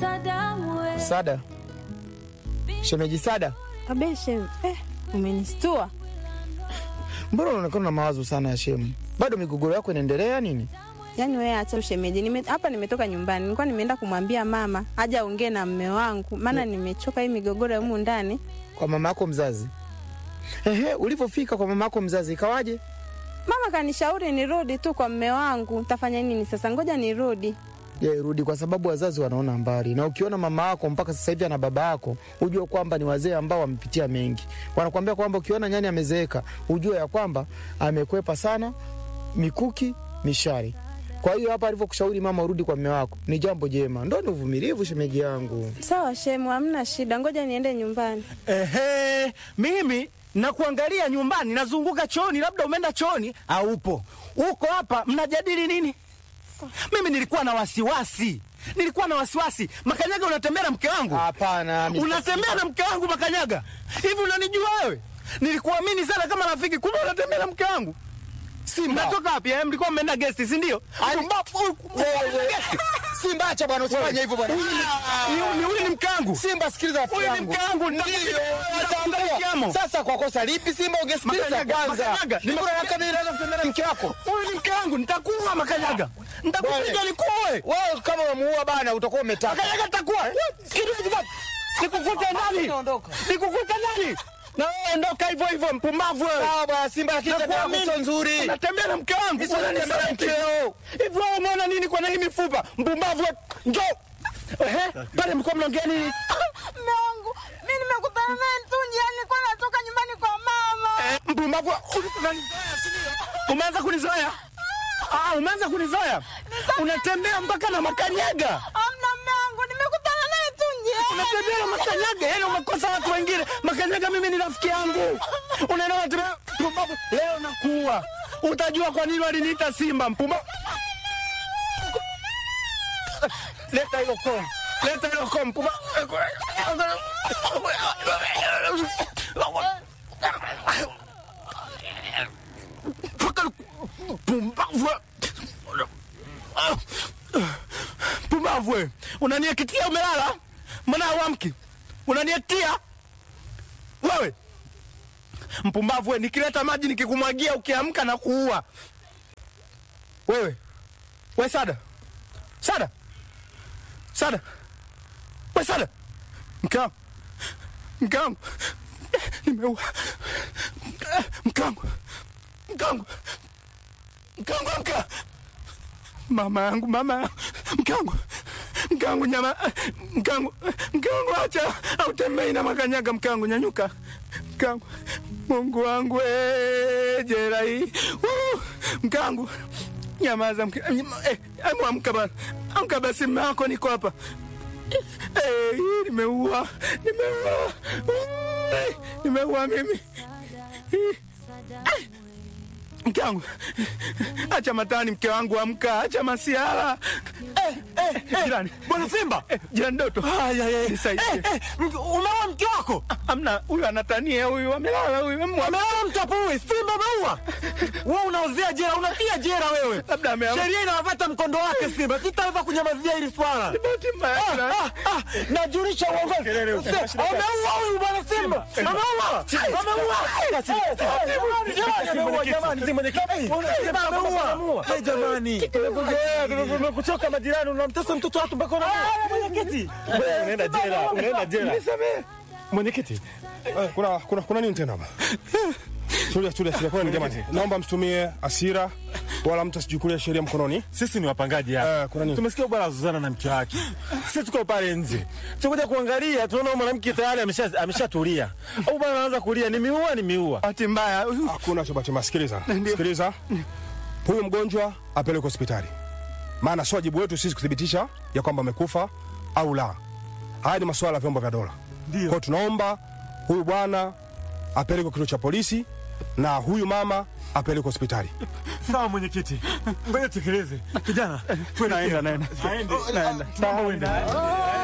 Sada, shemeji Sada, Abeshe, eh, umenistua. mbona unaonekana na mawazo sana ya shemu? Bado migogoro yako inaendelea nini? Yaani wewe acha ushemeji. Nime, hapa nimetoka nyumbani. Nilikuwa nimeenda kumwambia mama aje aongee na mme wangu, maana nimechoka hii migogoro ya humu ndani. Kwa mama yako mzazi? Ehe, ulivyofika kwa mama yako mzazi ikawaje? Mama kanishauri nirudi tu kwa mme wangu. Nitafanya nini sasa? Ngoja nirudi. Je, rudi kwa sababu wazazi wanaona mbali, na ukiona mama yako mpaka sasa hivi ana baba yako, ujue kwamba ni wazee ambao wamepitia mengi. Wanakuambia kwamba ukiona nyani amezeeka, ujue ya kwamba amekwepa sana mikuki mishari. Kwa hiyo hapa alivyokushauri mama urudi kwa mme wako ni jambo jema, ndo ni uvumilivu, shemeji yangu. Sawa shemu, hamna shida. Ngoja niende nyumbani. Ehe, mimi nakuangalia nyumbani, nazunguka chooni, labda umeenda chooni au upo uko hapa, mnajadili nini? Mimi nilikuwa na wasiwasi, nilikuwa na wasiwasi. Makanyaga, unatembea na mke wangu? Hapana, Mr. Unatembea na mke wangu Makanyaga? Hivi unanijua wewe? Nilikuamini sana kama rafiki, kumbe unatembea na mke wangu. Simba. Mnatoka wapi? eh? Mlikuwa mmeenda gesti, si ndio? Mbapo, Wewe. Simba, acha bwana, usifanye hivyo bwana. Huyu ni- huyu ni mke wangu. Simba, sikiliza rafiki Huyu ni yangu. mke wangu, Ndio, nitakupiga- ataambiwa. kiamo. Sasa kwa kosa lipi Simba ungesikiliza Makanyaga, kwanza? Makanyaga, Ni mbona waka mimi naweza kutembea na mke wako? Huyu ni mke wangu, nitakuua Makanyaga, nitakupiga Wewe. nikuue. Wewe kama umemuua bana utakuwa umetaka. Makanyaga, nitakuua. Nikukute nani? Naondoka. Nikukute nani? Na wewe ondoka hivyo hivyo, mpumbavu wewe. Sawa bwana Simba, lakini tabia yako Nakuamini. sio nzuri. Unatembea na mke wangu. Sio unatembea na Unanisaliti. mkeo. Hivi wewe umeona nini kwa na hii mifupa? Mpumbavu wewe. Njoo. Ehe, pale mko mnaongea nini? Mme wangu, mimi nimekutana naye tu njiani, nilikuwa natoka nyumbani kwa mama. Eh, mpumbavu wewe. Unanizoea, si ndio? Umeanza kunizoea? Ah, umeanza kunizoea. Unatembea mpaka na makanyaga. Hamna mme wangu, nimekutana naye tu njiani. Unatembea na makanyaga, yaani umekosa watu wengine. Makanyaga mimi ni rafiki yangu. Unaenda unatembea mpumbavu. Leo nakuua. Utajua kwa nini waliniita Simba mpumbavu. Leta hilo komu. Leta hilo komu mpumbavu. Pumbavu. Pumbavu wewe. Unaniakitia umelala? Mbona hauamki? Unaniatia? Wewe. Mpumbavu wewe, nikileta maji nikikumwagia ukiamka na kuua. Wewe. We Sada. Sada. Sada. We Sada. Mke wangu. Mke wangu. Nimeua. Mke wangu. Mke wangu. Mke wangu amka. Mama yangu, mama yangu. Mke wangu. Mke wangu nyama. Mke wangu. Mke wangu acha. Autembei na makanyaga mke wangu nyanyuka. Mke wangu. Mungu wangu we jera hii. Uh, Mke wangu. Nyamaza mke. Eh, hebu amka bana. Amka basi mume wako niko hapa. Eh, hii nimeua. Nimeua. Uh, nimeua mimi. Eh, Mke wangu, acha matani, mke wangu, amka, acha masiara. Eh, eh, eh, jirani, Bwana Simba, eh, jirani Doto, nisaidie. umeua mke wako? Amna, huyu anatania, huyu amelala, huyu amwa- Amelala mtapui, Simba umeua. Wewe unaozea jela, unatia jela wewe. labda ameamka. Sheria inawapata mkondo wake Simba. Sitaweza kunyamazia hili swala. Bahati mbaya, Ah, jirani. ah, ah, Najulisha uongozi. Ameua huyu bwana Simba. Ameua. Ameua. Jamani, ameua jamani. Simba ameua. Hey jamani. Tumekuchoka majirani, unamtesa mtoto watu mpaka unaua. Mwenyekiti. Unaenda jela, unaenda jela. Mwenyekiti, eh, kuna, kuna, kuna nini tena hapa? Tulia, tulia, tulia. Kuna nini jamani? Naomba msitumie hasira wala mtu asichukulie sheria mkononi. Sisi ni wapangaji hapa. Eh, kuna nini? Tumesikia bwana Zuzana na mke wake. Sisi tuko pale nje. Tukuja kuangalia, tunaona huyu mwanamke tayari amesha ameshatulia. Au bwana anaanza kulia, ni miua ni miua. Bahati mbaya, huyu- Hakuna cha bahati mbaya. Sikiliza, sikiliza. Huyu mgonjwa apelekwe hospitali, maana sio wajibu wetu sisi kuthibitisha ya kwamba amekufa au la. Haya ni masuala ya vyombo vya dola. Kwa hiyo tunaomba huyu bwana apelekwe kituo cha polisi na huyu mama apelekwe hospitali. Sawa mwenyekiti. Ngoja tekeleze. Kijana, twende. naenda, naenda. Aende. Naenda. Sawa, uende.